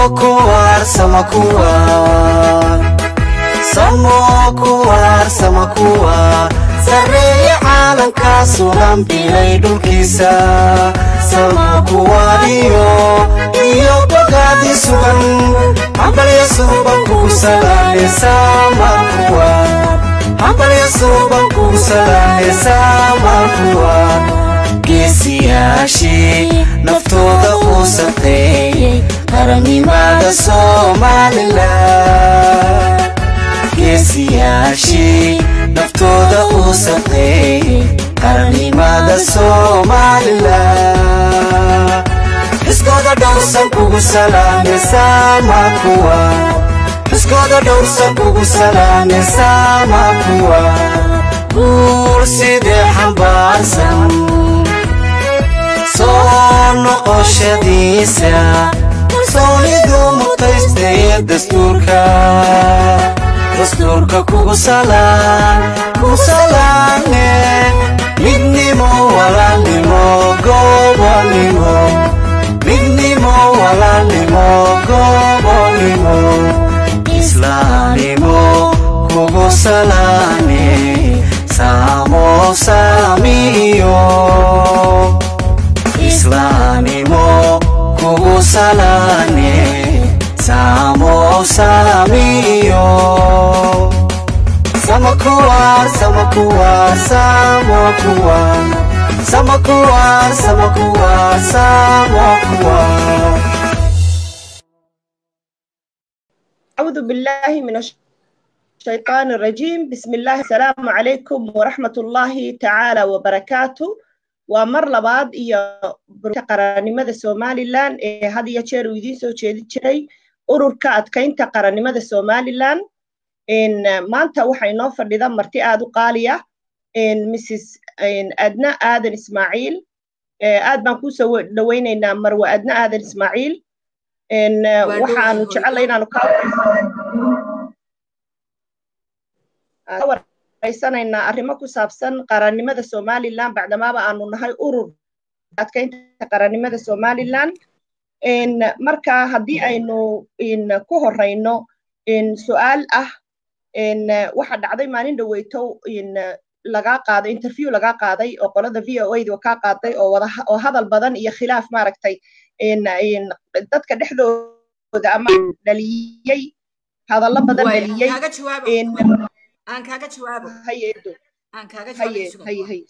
kuwaar sama kuwaar samo kuwaar sama kuwaar sarreeya caalamkaa sugan bilay dhulkiisa sama kuwaariyo iyo bogaadi sugan hambalya suuban kugu salaame sama kuwaar hambalya suuban kugu salaame sama kuwaar geesiyaashii naftooda uu saqeeyey qarannimada somalilan geesiyaashii naftooda uu saqeeyey qarannimada somalilan iskooda dhowrsan kugu salaame sama kuwa iskooda dhowrsan kugu salaame sama kuwa guur sidee xambaarsan soo noqoshadiisa kalsoonidu mutaystaya dastuurka dastuurka kugu salaan kugu salaane midnimo walaalnimo gobonimo midnimo walaalnimo gobonimo islaamnimo kugu salaane samo samiyo islaamnimo kugu salaane samo samiyo sama kuwaar sama kuwaar samo kuwaar sama kuwaar sama kuwaar samo kuwaar أعوذ بالله من الشيطان الرجيم بسم الله السلام عليكم ورحمة الله تعالى وبركاته ومر لباد إيا قرانيمada Somaliland ee had iyo jeer uu idiin soo jeedi jiray ururka adkaynta qarannimada Somaliland in maanta waxay noo fadhida marti aad u qaaliya in Mrs Adna Aadan Ismaaciil aad baan ku soo dhaweynaynaa Marwa Adna Aadan Ismaaciil in waxaanu jecelahay inaanu ka wareysanaynaa arrimo ku saabsan qarannimada Somaliland bacdamaaba aanu nahay urur adkaynta qarannimada Somaliland in marka haddii aynu in ku horeyno in su'aal ah in waxa dhacday maalin dhaweyto in laga qaaday interview laga qaaday oo qolada VOA da ka qaaday oo wada oo hadal badan iyo khilaaf maaragtay in in dadka dhexdooda ama dhaliyay hadallo badan dhaliyay in aan kaaga jawaabo hayeedo aan kaaga haye jawaabo haye haye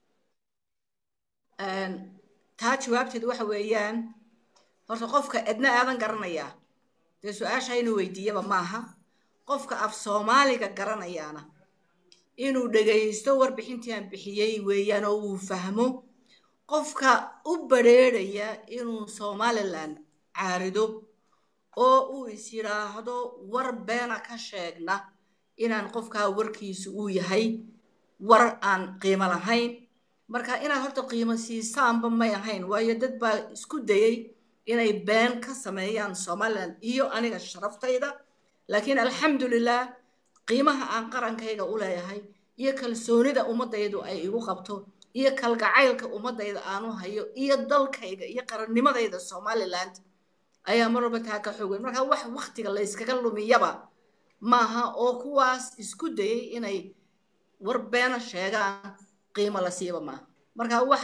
taa jawaabteedu waxa weeyaan horta qofka edna aadan garanayaa dee su-aasha inuu weydiiyaba maaha qofka af soomaaliga garanayaana inuu dhegaysto warbixintii aan bixiyey weeyaan oo uu fahmo qofka u badrheerhaya inuu somaliland caarido oo uu is yidhaahdo war beena ka sheegna inaan qofkaa warkiisu uu yahay war aan qiimo lahayn marka inaad horta qiimo siisaanba may ahayn waayo dad baa isku dayey inay been ka sameeyaan somaliland iyo aniga sharaftayda laakiin alxamdulilah qiimaha aan qarankayga u leeyahay iyo kalsoonida ummadaydu ay igu qabto iyo kalgacaylka ummadayda aanu hayo iyo dalkayga iyo qarannimadayda somaliland ayaa mar walba taa ka xoog weyn marka wax waktiga la yskaga lumiyaba maaha oo kuwaas isku dayey inay war beena sheegaan qiimo la siiba maaha marka wax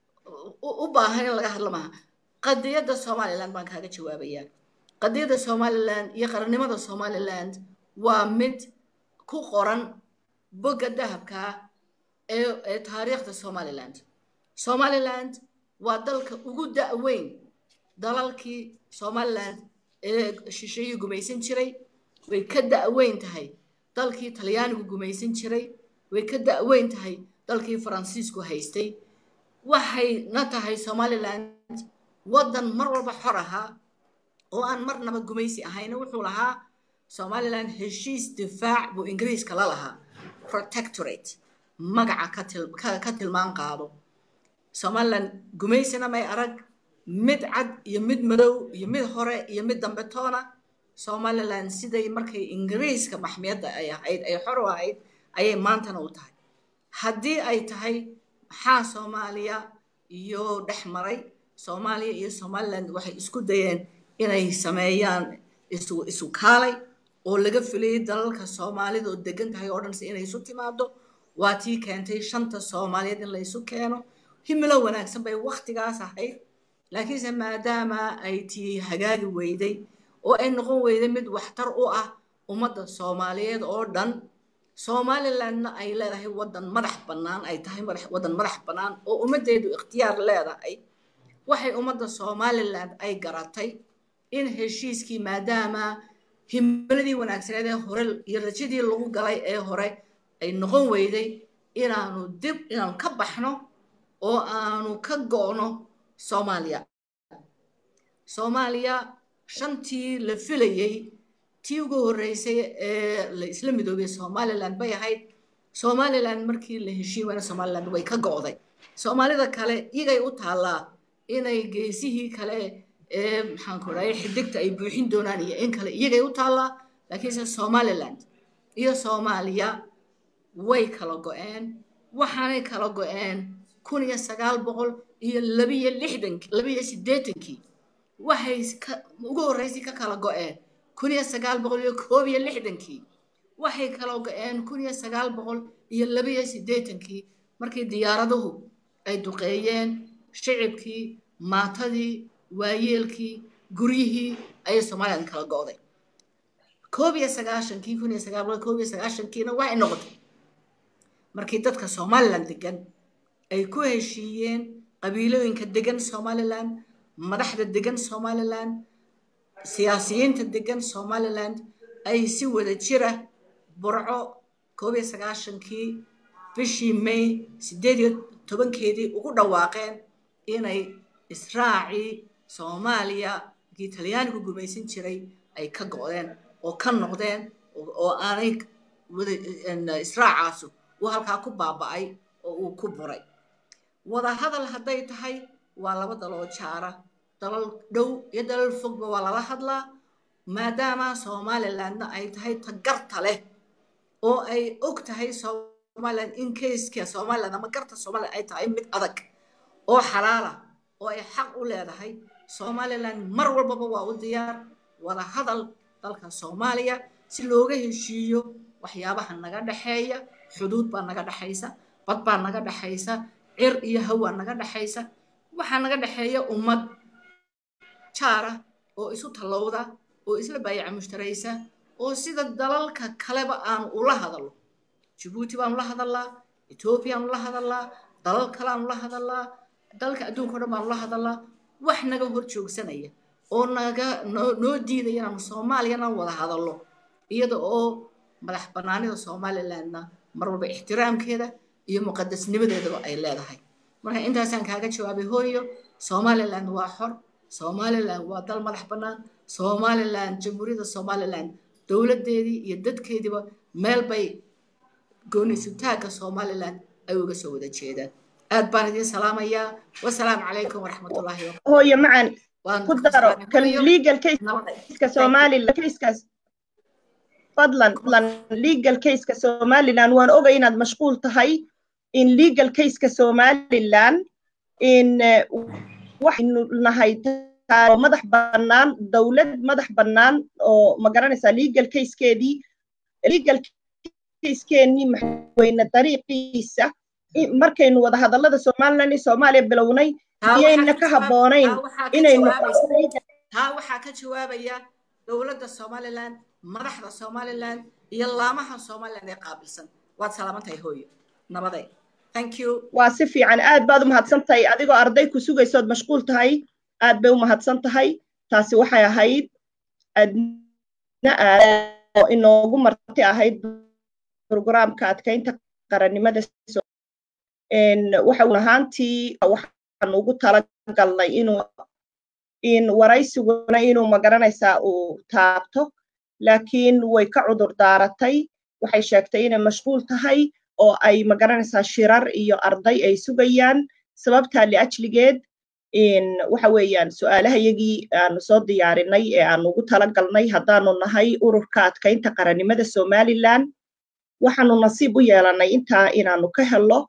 u baahan in laga hadlo maaha qadiyadda somaliland baan kaaga jawaabayaa qadiyadda somaliland iyo qarannimada somaliland waa mid ku qoran bogga dahabkaa ee ee taariikhda somaliland somaliland waa dalka ugu da-weyn dalalkii somaliland ee shisheeyii gumaysan jiray way ka da-weyn tahay dalkii talyaanigu gumaysan jiray way ka da-weyn tahay dalkii faransiisku haystay waxayna tahay somaliland waddan mar walba xor ahaa oo aan marnaba gumaysi ahayna wuxuu lahaa somaliland heshiis difaac buu ingiriiska la lahaa protectorate magaca ka tilmaan qaado somaliland gumaysina may arag mid cad iyo mid madow iyo mid hore iyo mid dambe toona somaliland siday markay ingiriiska maxmiyadda ay ahayd ay xor u ahayd ayay maantana u tahay haddii ay tahay maxaa soomaaliya iyo dhex maray soomaaliya iyo somaliland waxay isku dayeen inay sameeyaan isu isu kaalay oo laga filayay dalalka soomaalida oo degan tahay oo dhan si inay isu timaado waa tii keentay shanta soomaaliyeed in la isu keeno himilo wanaagsan bay waktigaas ahayd laakiinse maadaama ay tii hagaagi weyday oo ay noqon weyday mid waxtar u ah ummadda soomaaliyeed oo dhan somalilandna ay leedahay waddan madax bannaan ay tahay waddan madax bannaan oo ummaddeedu ikhtiyaar leedahay waxay ummadda somaliland ay garatay in heshiiskii maadaama himiladii wanaagsaneed ee hore iyo rajadii lagu galay ee hore ay noqon weyday inaanu dib inaanu ka baxno oo aanu ka go'no soomaaliya soomaaliya shantii la filayey tii ugu horreysay ee la isla midoobay somaliland bay ahayd somaliland markii la heshiin wayna somaliland way ka go'day soomaalida kale iyagay u taallaa inay geesihii kale ee maxaanku dhahay xidigta ay buuxin doonaan iyo in kale iyagay u taallaa laakiinse somaliland iyo soomaaliya way kala go'een waxaanay kala go'een kun iyo sagaal boqol iyo labiyo lixdankii labiyo siddeetankii waxay ugu horreysay ka kala go'een kun iyo sagaal boqol iyo koob iyo lixdankii waxay kala go'een kun iyo sagaal boqol iyo labiyo siddeetankii markii diyaaraduhu ay duqeeyeen shicibkii maatadii waayeelkii guryihii ayay somaliland kala go'day koob iyo sagaashankii kun iyo sagaal boqol koob iyo sagaashankiina waxay noqotay markii dadka somaliland degan ay ku heshiiyeen qabiilooyinka degan somaliland madaxda degan somaliland siyaasiyiinta degan somaliland ay si wada jira burco koob iyo sagaashankii bishii may siddeed iyo tobankeedii ugu dhawaaqeen inay israacii soomaaliya kii talyaanigu gumaysan jiray ay ka go'deen oo ka noqdeen oo aanay israacaasu uu halkaa ku baaba'ay oo uu ku buray wada hadal hadday tahay waa laba daloo jaara dalal dhow iyo dalal fogba waa lala hadlaa maadaama somalilandna ay tahay tagarta leh oo ay og tahay somaliland in kayska somaliland ama garta somaliland ay tahay mid adag oo xalaala oo ay xaq u leedahay somaliland mar walbaba waa u diyaar wada hadal dalka soomaaliya si looga heshiiyo waxyaabaha naga dhexeeya xuduud baa naga dhexaysa bad baa naga dhexaysa cir iyo hawaa naga dhexaysa waxaa naga dhexeeya ummad jaara oo isu tallowda oo isla baayaca mushtaraysa oo sida dalalka kaleba aanu ula hadallo jabuuti baanu la hadallaa etoobiyaanu la hadallaa dalal kaleaanu la hadallaa dalka adduunka o dhan baanu la hadallaa wax naga hor joogsanaya oo naga noo noo diidaya inaanu soomaaliyana wada hadallo iyada oo madax bannaanida somalilandna mar walba ixtiraamkeeda iyo muqadasnimadeedaba ay leedahay marka intaasaan kaaga jawaabay hooyo somaliland waa xor somaliland waa dal madax bannaan somaliland jamhuuriyadda somaliland dowladdeedii iyo dadkeediiba meel bay goonisutaagga somaliland ay uga soo wada jeedaan aad baan idiin salaamayaa wasalaamu calaykum waraxmatullaahi hooyo macan ku daro kan legal caseka somaliland casekas fadlan fadlan legal caseka somaliland waan ogay inaad mashquul tahay in legal caseka somaliland in waxaynu nahay madax bannaan dowlad madax bannaan oo ma garanaysaa legal casekeedii legal caskeennii maxweyne dariiqiisa markaynu wada hadallada somaliland iyo soomaaliya bilownay iyayna ka habboonayn inaynu taa waxaa ka jawaabaya dowladda somaliland madaxda somaliland iyo laamaha somaliland ee qaabilsan waad salaamantahay hooyo nabaday thank you waa si fiican aad baad u mahadsan tahay adigoo arday ku sugaysood mashquul tahay aad bay u mahadsan tahay taasi waxay ahayd adna oo inoogu marti ahayd programka adkaynta qarannimada waxa ahaantii waxaan ugu talagalnay inuu in waraysiguna inuu magaranaysaa uu taabto laakiin way ka cudur daaratay waxay sheegtay inay mashquul tahay oo ay magaranaysaa shirar iyo arday ay sugayaan sababtaa liajligeed waxa weeyaan su-aalahayagii aanu soo diyaarinay ee aanu ugu talagalnay haddaanu nahay ururka adkaynta qarannimada somaliland waxaanu nasiib u yeelanay intaa inaanu ka helo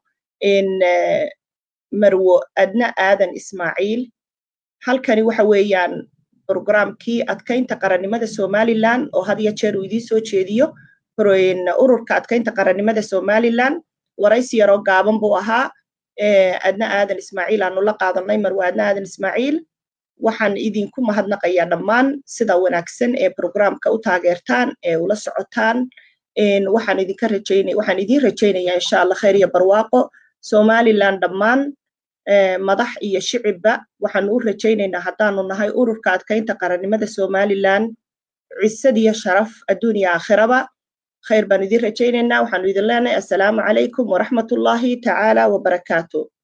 marwo adna aadan ismaaciil halkani waxa weeyaan programkii adkaynta qarannimada somalilan oo had iyo jeer uu idiin soo jeediyo ururka adkaynta qarannimada somalilan waraysi yaroo gaaban buu ahaa adna aadan ismaaciil aanu la qaadanay marwa adna aadan ismaaciil waxaan idinku mahadnaqayaa dhammaan sida wanaagsan ee programka u taageertaan ee ula socotaan waxaan idinka rajaynaya waxaan idiin rajaynayaa insha allah khayr iyo barwaaqo somalilan dhammaan madax iyo shicibba waxaanu u rajaynaynaa haddaanu nahay ururka adkaynta qarannimada somalilan cisad iyo sharaf adduun iyo aakhiraba khayr baan idin rajaynaynaa waxaanu idin leenahay assalaamu calaykum waraxmatullaahi tacaala wabarakaatu